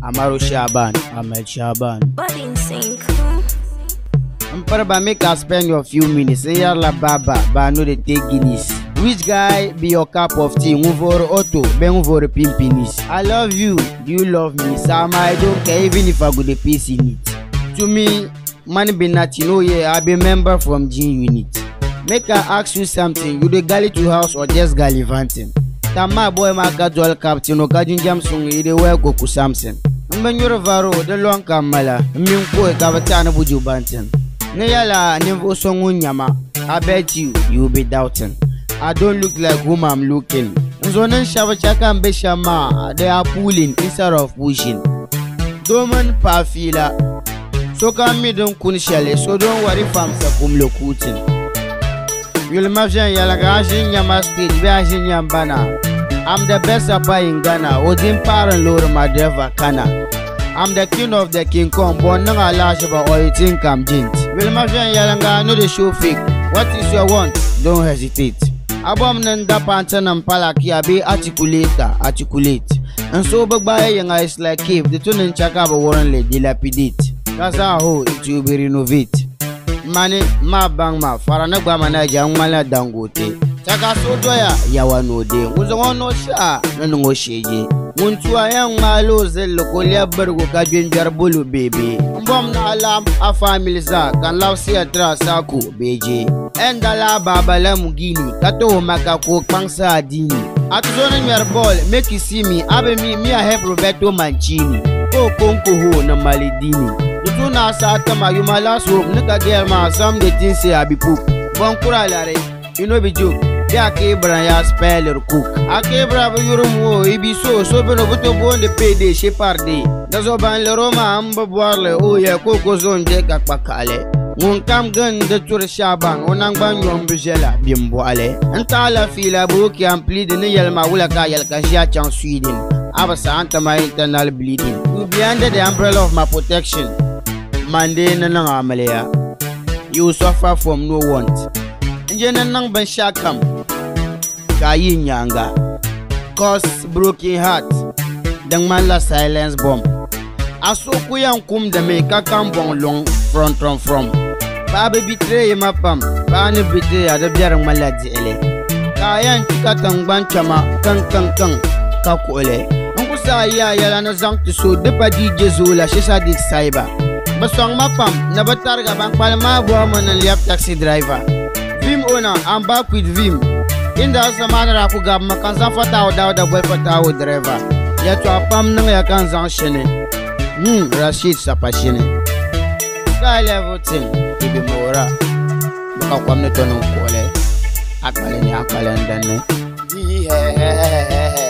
Amaru Shaban, Ahmed Shaban. Body in sync. Mparaba make I spend your few minutes. Say yalla baba, ba no dey take guineas. Which guy be your cup of tea? Nguvoro Otto, ben nguvoro pimpinis. I love you, do you love me? Sama, I don't care even if I go dey piss in it. To me, man be nothing. Oh yeah, I be member from G unit. Make I ask you something. You dey galley to house or just gallivanting? Tama boy ma casual captain o kajin Jamsung you dey wear Goku Samson. Mbenyoro varo de long kamala. Min ko e kabatana buju bantin. Ne yala nimvo songu nyama. I bet you you will be doubting. I don't look like whom I'm looking. Nzonen shaba chaka mbe shama. They are pulling instead of pushing. Domin pafila. So kan mi don kun shale so don't worry fam sa kum lokutin. Yulma fiyan yala ka ashin nyama stage be ashin nyambana. I'm the best rapper in Ghana. Odin Paran Lord Madeva Kana. I'm the king of the king Kong. Born nang alashaba or you think I'm jint. Will my friend Yalanga know the show fake. What is your want? Don't hesitate. Abom nanda pantan and palaki abe articulate articulate. And so bagbaye yang is like cave. The tune in chakaba warren le dilapidate. That's how it will be renovate. Mani ma bang ma farana gba mana ja ngmala dangote. Chaka so doya yawa no de. Nguzo no sha na ngo sheje. Muntu ayan malo zel ko le bargo ka jinjar bulu bebe. Mbom na alam a family za kan law si atra saku beje. Endala baba la mugini kato maka ko pangsa dini. Atuzona nyar ball make you see me abe me me I help Roberto Mancini. Ko konko ho na malidini. Tutu na sa tama you my last hope nika girl ma some the things say I be poop. Bon kura lare you know be joke. Ya kebra ya speller cook. A kebra bu yurum wo ibi so so be no buto bon de pede she parde. Da zo ban le roma amba boarle o ya koko zon je ka pakale. Ngun kam gan da tur shaban onang ban yom bijela bimbo ale. Anta la fila bu ki ampli de ne yelma wula ka yel ka sha chan Sweden. Abasa anta my internal bleeding. You be under the umbrella of my protection. Mande na nang amaleya. You suffer from no want. Nje na nang ban sha kam. Ka yi nyanga. Cause broken heart. Dang man la silence bomb. Aso kuyan kum da me ka kan bon long front from from. Ba be bitre ma pam. Ba ni bitre ya da biyar maladi ele. Kayan tika tangban chama kan kan kan ka kole. An kusa ya yala na zang tu so de pa DJ Zola shi sa dik cyber. Baswang ma pam na batar ga bang palma bo mo na liap taxi driver. Vim owner, I'm back with Vim. Inda sa manara ku gab makansan fata o daw da boy fata o driver. Ya to apam nang ya kan zang shene. Hmm, Rashid sapashine. Sky level thing, ibi mora. Baka kwam ne tonong kole. Akale ni akale ndane. Yi he he he he he.